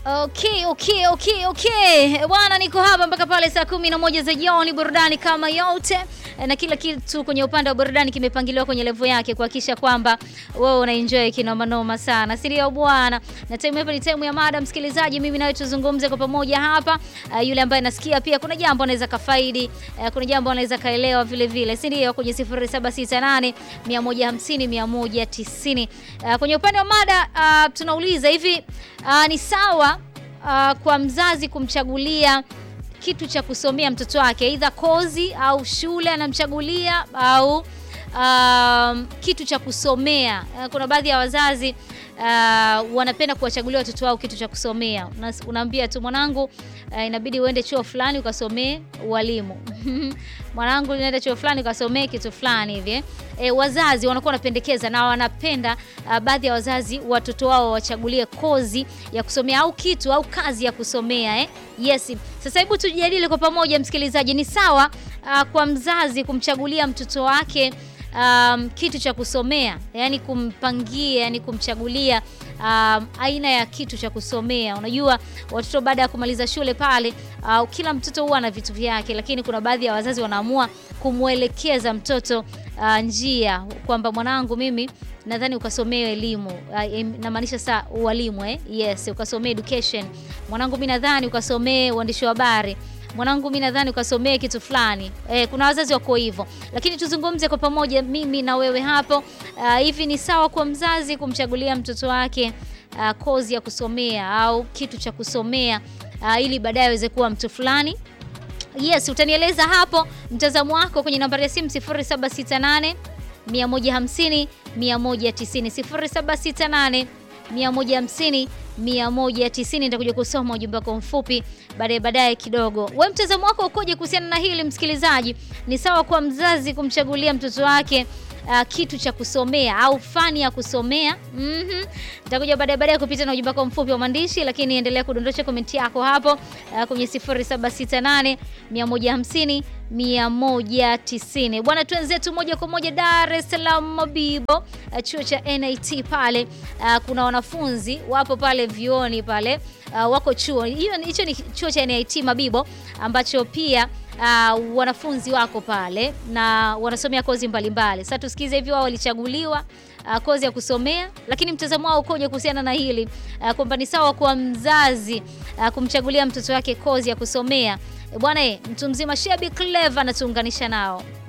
Okay, okay, okay, okay. Bwana niko hapa mpaka pale saa kumi na moja za jioni, burudani kama yote na kila kitu kwenye upande wa burudani kimepangiliwa kwenye level yake kuhakikisha kwamba wewe una enjoy kinoma noma sana. Si ndio bwana? Na time hapa ni time ya mada msikilizaji, mimi nawe tuzungumze kwa pamoja hapa. Uh, yule ambaye nasikia pia kuna jambo anaweza kafaidi, uh, kuna jambo anaweza kaelewa vile vile. Si ndio? Kwenye 0768 150 190. Uh, kwenye upande wa mada uh, tunauliza hivi uh, ni sawa uh, kwa mzazi kumchagulia kitu cha kusomea mtoto wake, aidha kozi au shule anamchagulia au um, kitu cha kusomea. Uh, kuna baadhi ya wazazi uh, wanapenda kuwachagulia watoto wao kitu cha kusomea. Unaambia tu mwanangu, uh, inabidi uende chuo fulani ukasomee ualimu mwanangu, unaenda chuo fulani ukasomee kitu fulani hivi. E, wazazi wanakuwa wanapendekeza na wanapenda uh, baadhi ya wazazi watoto wao wachagulie kozi ya kusomea au kitu au kazi ya kusomea eh? Yes. Sasa hebu tujadili kwa pamoja msikilizaji, ni sawa uh, kwa mzazi kumchagulia mtoto wake um, kitu cha kusomea, yani kumpangia, yani kumchagulia um, aina ya kitu cha kusomea. Unajua watoto baada ya kumaliza shule pale, uh, kila mtoto huwa na vitu vyake, lakini kuna baadhi ya wazazi wanaamua kumwelekeza mtoto uh, njia kwamba mwanangu, mimi nadhani ukasomee elimu uh, namaanisha saa ualimu eh? Yes, ukasomee education. Mwanangu, mimi nadhani ukasomee uandishi wa habari mwanangu mimi nadhani ukasomee kitu fulani. Eh, kuna wazazi wako hivyo, lakini tuzungumze kwa pamoja, mimi na wewe hapo. Uh, hivi ni sawa kwa mzazi kumchagulia mtoto wake uh, kozi ya kusomea au kitu cha kusomea uh, ili baadaye aweze kuwa mtu fulani? Yes, utanieleza hapo mtazamo wako kwenye nambari ya simu 0768 150 190 0768 150 190. Nitakuja kusoma ujumbe wako mfupi baadaye baadaye kidogo. We mtazamo wako ukoje kuhusiana na hili msikilizaji? Ni sawa kwa mzazi kumchagulia mtoto wake uh, kitu cha kusomea au fani ya kusomea? Mhm. Nitakuja baadaye baadaye kupita na ujumbe wako mfupi wa maandishi, lakini endelea kudondosha komenti yako hapo uh, kwenye 0768 150 190. Bwana, tuenzetu moja kwa moja Dar es Salaam Mabibo, chuo cha NIT pale. Uh, kuna wanafunzi wapo pale vioni pale, uh, wako chuo hiyo. Hicho ni chuo cha NIT Mabibo ambacho pia uh, wanafunzi wako pale na wanasomea kozi mbalimbali. Sasa tusikize hivi wao walichaguliwa uh, kozi ya kusomea, lakini mtazamo wao ukoje kuhusiana na hili uh, kwamba ni sawa kwa mzazi uh, kumchagulia mtoto wake kozi ya kusomea. Bwana, mtu mzima Shebi Clever anatuunganisha nao.